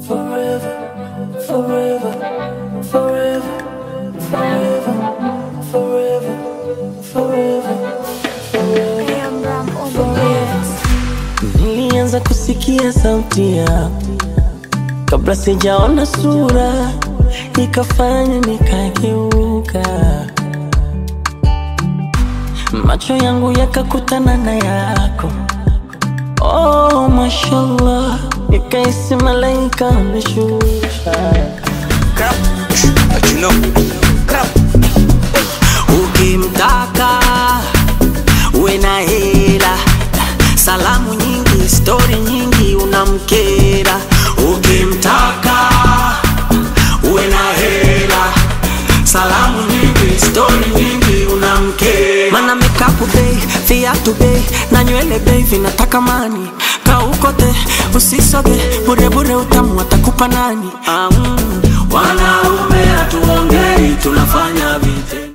forever, forever, forever, forever, forever, forever, forever. Nilianza kusikia sauti yako kabla sijaona sura, ikafanya nikageuka, macho yangu yakakutana na yako. Oh, mashallah, nikaisi malaika ameshusha. Crap. But you know, crap. Ukimtaka uwe na hela, salamu nyingi, stori nyingi, unamkera. Ukimtaka uwe na hela, salamu nyingi, stori nyingi, unamkera. Mana mekapu bei, viatu bei, na nywele bei, vinataka mani. Kaukote usisoge, bure bure utamu atakupa nani? Ah, mm.